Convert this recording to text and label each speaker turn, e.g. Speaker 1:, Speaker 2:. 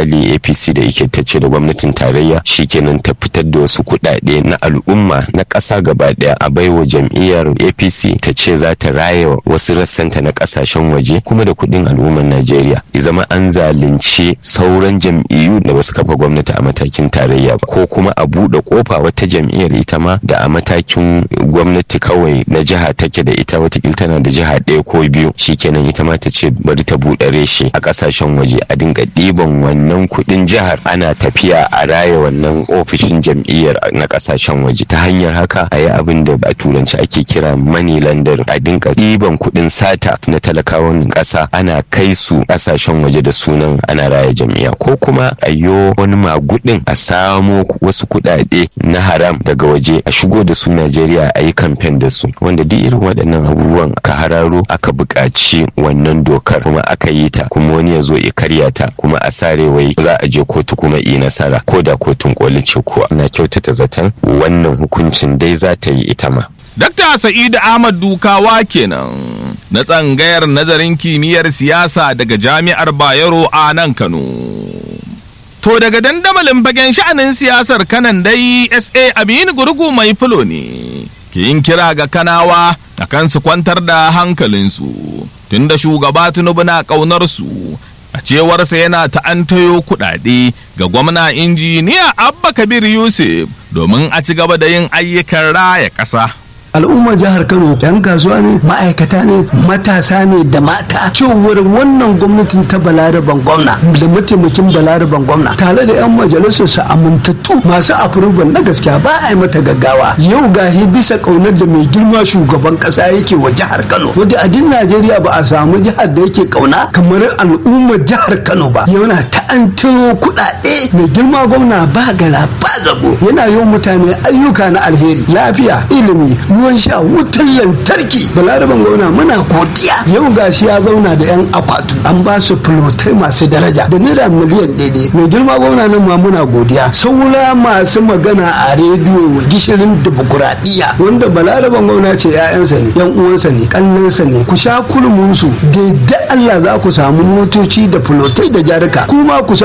Speaker 1: misali apc da yake ta ce da gwamnatin tarayya shikenan ta fitar da wasu kuɗaɗe na al'umma na ƙasa gaba ɗaya a baiwa jam'iyyar apc ta ce za ta raya wasu rassanta na ƙasashen waje kuma da kuɗin al'ummar najeriya ya zama an zalunci sauran jam'iyyu da basu kafa gwamnati a matakin tarayya ba ko kuma a buɗe kofa wata jam'iyyar ita ma da a matakin gwamnati kawai na jiha take da ita watakila tana da jiha ɗaya ko biyu shikenan ita ma ta ce bari ta buɗe reshe a ƙasashen waje a dinga ɗiban wannan kuɗin jihar ana tafiya a raya wannan ofishin jam'iyyar na ƙasashen waje ta hanyar haka a yi abin da a turanci ake kira money lander a dinga ɗiban kuɗin sata na talakawan ƙasa ana kai su ƙasashen waje da sunan ana raya jam'iyya ko kuma a yo wani magudin a samo wasu kuɗaɗe na haram daga waje a shigo da su Najeriya a yi kamfen da su wanda duk irin waɗannan abubuwan aka hararo aka buƙaci wannan dokar kuma aka yi ta kuma wani ya zo ya karya ta kuma a sare wai za a je kotu kuma yi nasara ko da kotun koli ce ko ana kyautata zaton wannan hukuncin dai za ta yi ita ma.
Speaker 2: Dakta Sa'idu Ahmad Dukawa kenan na tsangayar nazarin kimiyyar siyasa daga Jami'ar Bayero a nan Kano. To daga dandamalin fagen sha'anin siyasar kanan dai SA Aminu Gurgu mai fulo ne ke yin kira ga kanawa a kan su kwantar da hankalinsu tunda shugaba Tinubu na ƙaunar su a cewarsa yana ta'antayo kuɗaɗe ga gwamna injiniya Abba Kabir Yusuf domin a ci gaba da yin ayyukan raya ƙasa.
Speaker 3: al'ummar jihar kano yan kasuwa ne ma'aikata ne matasa ne da mata cewar wannan gwamnatin ta balaraban gwamna da mataimakin balaraban gwamna tare da yan majalisar su amintattu masu afurban na gaskiya ba a yi mata gaggawa yau gahi bisa kaunar da mai girma shugaban kasa yake wa jihar kano wadda a din najeriya ba a samu jihar da yake kauna kamar al'ummar jihar kano ba yana ta'anto kuɗaɗe mai girma gwamna ba gara ba zago yana yi mutane ayyuka na alheri lafiya ilimi ruwan sha wutar lantarki balaraban gwamna muna godiya yau gashi ya zauna da yan akwatu an ba su filotai masu daraja da naira miliyan daidai mai girma gwamna nan ma muna godiya saura masu magana a rediyo wa gishirin dimokuraɗiyya wanda balaraban gwamna ce 'ya'yansa ne yan uwansa ne kannansa ne ku sha kulmunsu da Allah za ku samu motoci da filotai da jarika kuma ku